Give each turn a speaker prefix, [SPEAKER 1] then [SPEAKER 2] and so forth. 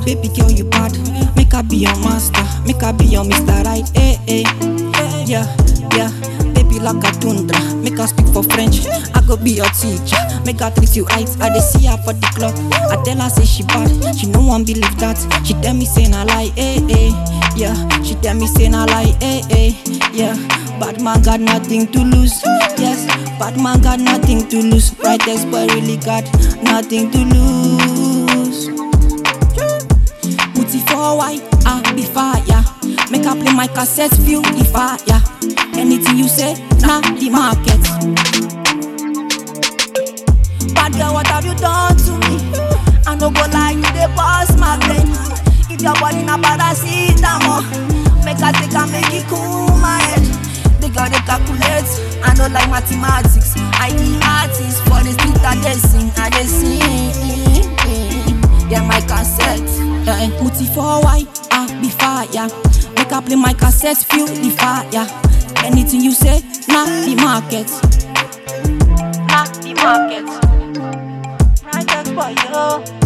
[SPEAKER 1] baby girl you bad. Make I be your master, make I be your Mr. Right. Hey, hey, yeah, yeah. Baby like a tundra, make her speak for French. I go be your teacher, make her treat you right. I dey see her for the club, I tell her say she bad, she no one believe that. She tell me say na lie, hey, hey, yeah. She tell me say na lie, hey, hey, yeah. Bad man got nothing to lose, yes. Bad man got nothing to lose. Brightest boy really got nothing to lose. Put it for why I be fire. Make I play my cassette, feel the fire. Anything you say, nah the market. Bad girl, what have you done to me? I no go lie, you dey boss my brain. If your body na paracetamol, make I take and make it cool my head. The girl dey calculate, I no like mathematics. I be artist for the street, I dey sing, I dey sing. Yeah, my cassette. Yeah, put it for why I be fire. Make I play my cassette, feel the fire. Anything you say, not the market. Not the market. Right, that's for you.